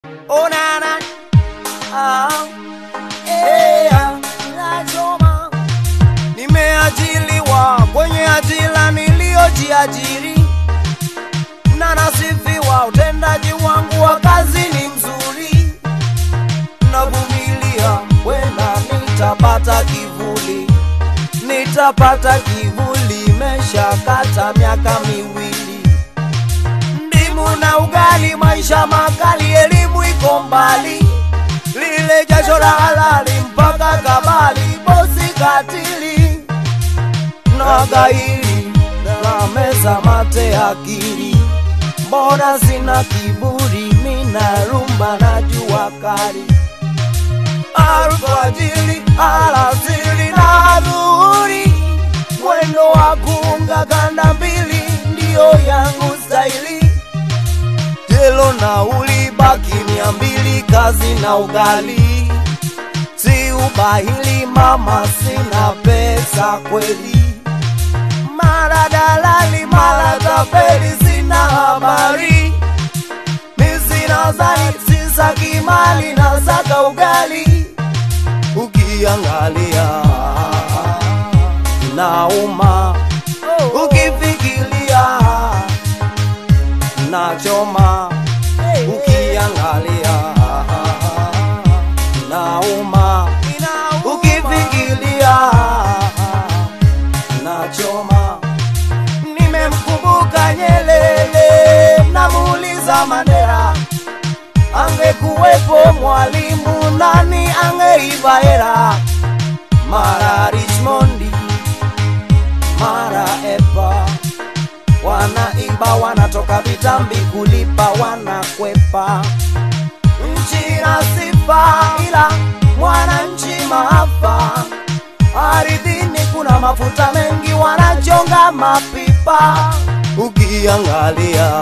Oh nana, ah, eh, ah, inachoma. Nimeajiliwa kwenye ajira niliyojiajiri na nasifiwa, utendaji wangu wa kazi ni mzuri, navumilia, wenda nitapata kivuli, nitapata kivuli, imeshakata miaka miwili ndimu na ugali, maisha makali, elimu iko mbali, lile jasho la halali mpaka kabali, bosi katili na gairi na meza mate akili, mbona sina kiburi, mina rumba na jua kali alfajiri, alasiri na dhuhuri, mwendo wa kuunga kanda mbili ndiyo yangu staili. Jelo nauli baki mia mbili, kazi na ugali, si ubahili mama, sina pesa kweli, mara dalali, mara tapeli, sina habari mi sina zani, sisaki mali, nasaka ugali ukiangalia nauma, ukifikiria nachoma, ukiangalia nauma, ukifikiria nachoma. Nimemkumbuka Nyelele, namuuliza Mandela angekuwepo mwalimu nani angeiva hera? Mara Richmondi, mara Epa, wanaiba wanatoka vitambi kulipa, wanakwepa. Nchi na sifa, ila mwananchi maafa. Ardhini kuna mafuta mengi, wanachonga mapipa. Ukiangalia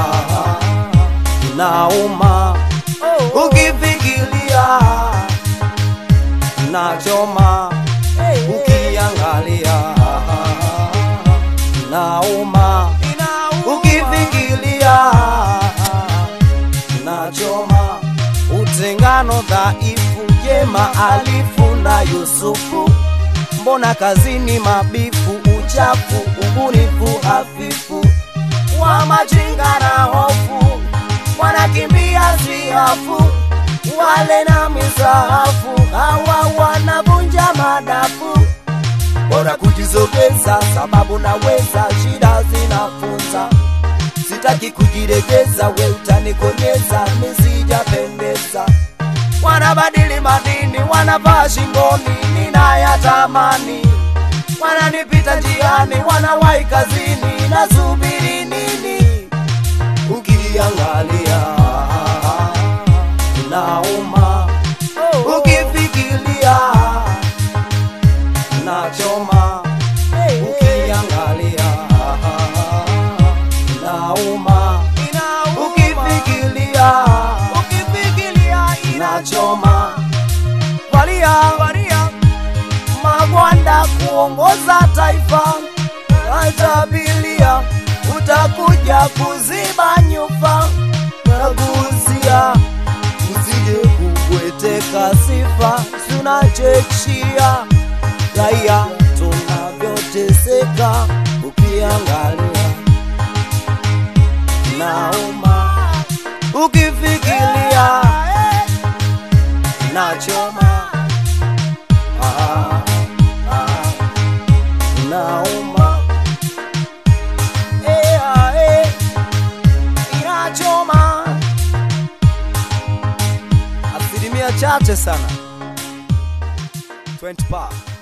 nauma, ukifikiria nachoma, ukiangalia nauma, ukifikiria nachoma. Utengano dhaifu, jema alifu na Yusufu, mbona kazini mabifu, uchafu, ubunifu hafifu, wa majinga na hofu wanakimbia siafu, wale na misahafu, hawa wanavunja madafu. Bora kujisogeza, sababu naweza, shida zinafunza. Sitaki kujiregeza, we utanikonyeza, misijapendeza. Wanabadili madini, wanavaa shingoni, ninayatamani. Wananipita njiani, wanawahi kazini, nasubiri nini? ukiangalia nauma, ukifikiria nachoma, ukiangalia nauma, ukifikiria nachoma. Valia, valia magwanda kuongoza taifa, atabilia utakuja kuziba nyufa nagusia usije kubweteka sifa tunachekshia raia tunavyoteseka ukiangalia nauma ukifikiria nachoma ah, ah, nauma Eh, ah, eh, inachoma asilimia chache sana 20 pa